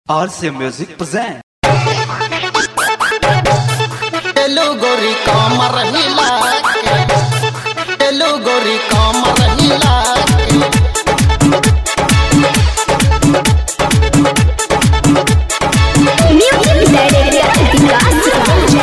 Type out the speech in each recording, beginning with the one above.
RC Music present. तेलु गोरी कमर हिला के तेलु गोरी कमर हिला के Music Director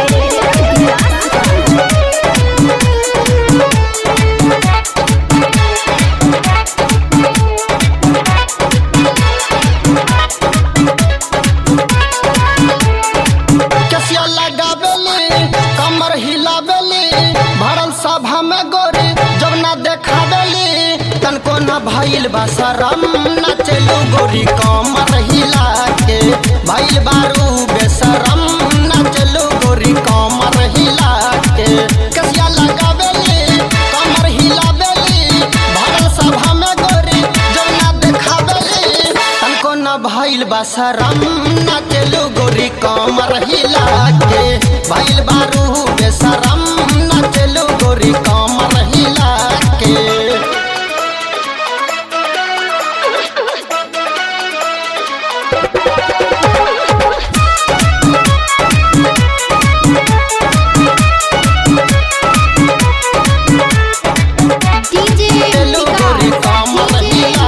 कसिया लगावेली कमर हिलावेली भरल सभा में गोरी जब ना देखावेली तनको न भइल बा शरम न चलू गोरी कमर हिला के भइल बारू बेशरम न चलू गोरी कमर हिला के कसिया लगावेली कमर हिलावेली भरल सभा में गोरी जब ना देखावेली तनको न भइल बा शरम न चलू गोरी कमर हिला के भइल बारू बेशरम न चलू गोरी कमर हिला के DJ तेलु गोरी कमर हिला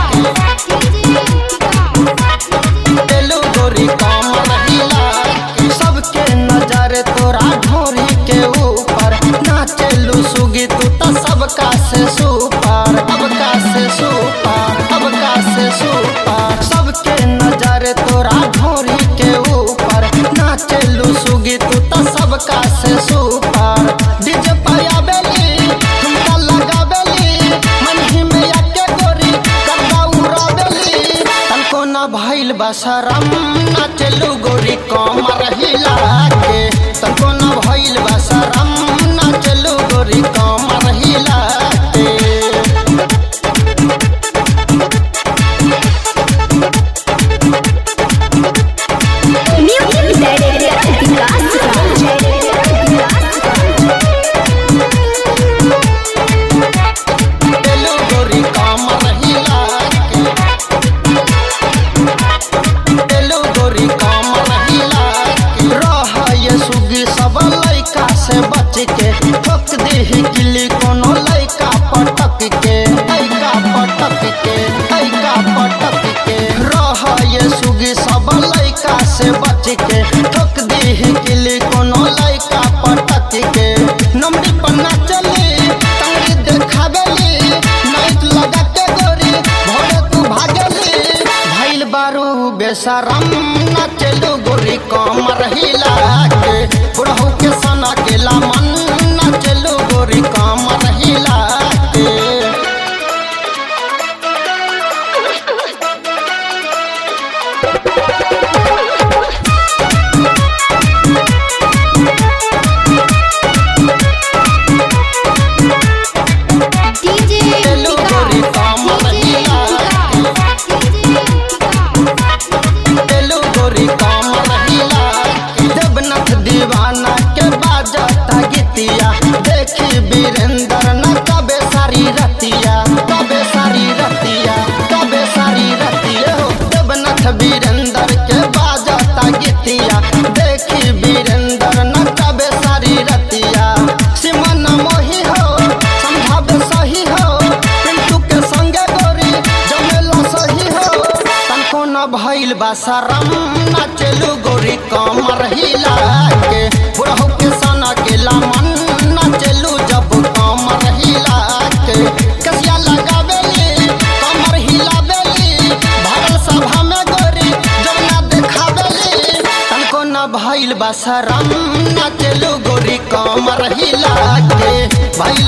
तेलु गोरी कमर हिला के सबके नजर तोरा ढोरी के ऊपर नाचेलू सुगी तू त सबका से सुपर सबका से सुपर सबका से सुपर सबके नजर तोरा ढोरी के ऊपर नाचेलू सुगी तू त सबका से सुपर डीजे पाया बेली ठुमका लगावेली मन ही में आके गोरी करदा उड़ावेली तनको न भइल बा शरम नाचलू गोरी कमर हिला के तनको न भइल बा शरम नाचलू गोरी कमर हिला के Music तेलु गोरी कमर हिला के तेलु गोरी कमर हिला के रह ये सुगी सब लइका से बच के ठोक देही गिल्ली कोनो लइका पटक के लइका पटक के लइका पटक के रह ये सुगी सब लइका से बच के ठोक देही गिल्ली कोनो लइका पटक के नमरी पन्ना चली तंगड़ी देखावेली नाइट लगा के गोरी भोरे तू भागेली भइल बारू बेशरम नाचलू गोरी कमर हिला के बुढ़ऊ के सना के लामन नाचलू गोरी कमर हिला के DJ तेलु गोरी कमर हिला तेलु गोरी कमर हिला के देवनाथ दीवाना के बाजता गीतिया देखी वीरेंद्र न कबे सारी रतिया कबे सारी रतिया कबे सारी रतिया हो देवनाथ वीरेंद्र के बाजता गीतिया देखी वीरेंद्र न कबे सारी रतिया सिमन मोही हो समझावे सही हो पिंटू के संगे गोरी जमेला सही हो तनको न भइल बा शरम नाचलू गोरी कमर हिला के बुढ़ऊ के सना के लामन नाचलू जब कमर हिला के कसिया लगावेली कमर हिलावेली भरल सभा में गोरी जब ना देखावेली तनको न भइल बा शरम नाचलू गोरी कमर हिला के भइल